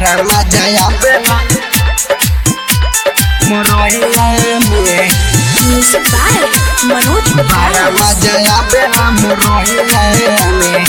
para maya ya bela Moroya me Music by Manoj para Bhai. maya ya bela Moroya me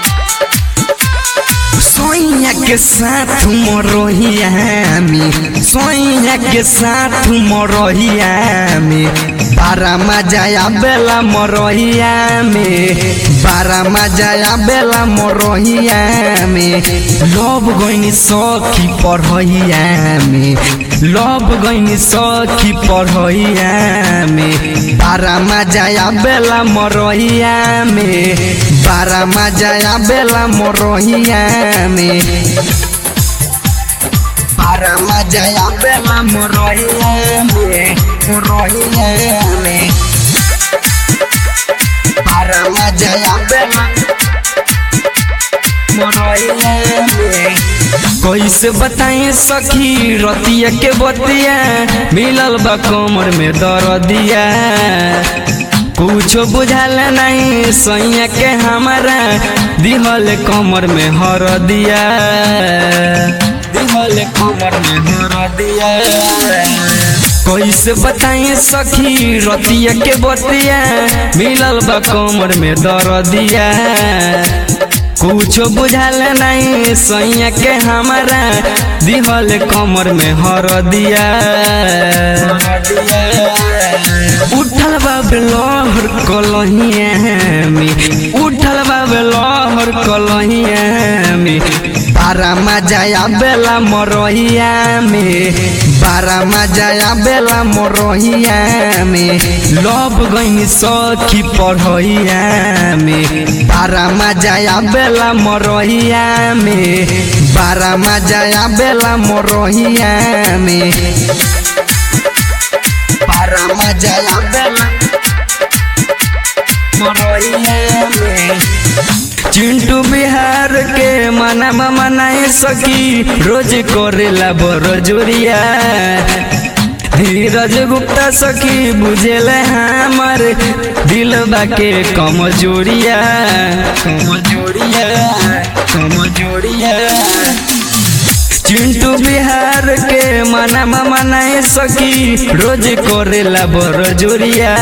सोइया के साथ मरोहिया में सोइया के साथ मरोहिया में बारा मजाया बेला मरोहिया में बारा मजाया बेला मरोहिया में लव गइनी सखी पढ़ैया में लव गइनी सखी पढ़ैया में बारा मजाया बेला मरोहिया में बारा मजाया बेला मरोहिया में बारा मजाया बेला मरोहिया में मरोहिया में बारा मजाया बेला मरोहिया में कैसे बताएं सखी रतिया के बतिया मिलल बा कमर में दर्दिया कुछ बुझाल नहीं सैया के हमारा दिहल कमर में हर दिया दिहल कमर में हर दिया कैसे बताएं सखी रतिया के बतिया मिलल बा कमर में दर्दिया कुछ बुझाल नहीं सैया के हमारा दिहल कमर में हर दिया उठल बाब लहर कलहिया में उठल बाब लहर कलहिया में बारा मजाया बेला मरोहिया में बारा मजाया बेला मरोहिया में लव गइनी सखी पढ़ैया में बारा मजाया बेला मरोहिया में बारा मजाया बेला मरोहिया में बारा मजाया बेला मरोहिया में चिंटू बिहार के मना मनाए सकी रोज करेला बड़ जोरिया धीरज गुप्ता सखी बुझेल हमर दिलबा के कमजोरिया कमजोरिया कमजोरिया चिंटू बिहार के मना मनाए सकी रोज करेला बड़ जोरिया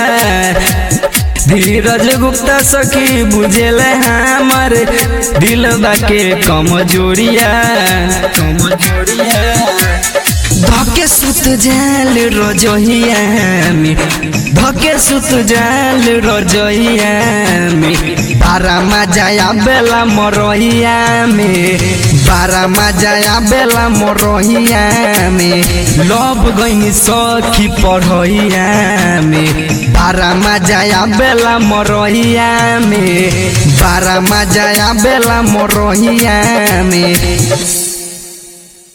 धीरज गुप्ता सखी बुझेल हमर दिलबा के कमजोरिया कमजोरिया धके सुत जाल रजहिया में धके सुत जाल रजहिया में बारा मजाया बेला मरोहिया में बारा मजाया बेला मरोहिया में लव गइनी सखी पढ़ैया में बारा मजाया बेला मरोहिया में बारा मजाया बेला मरोहिया में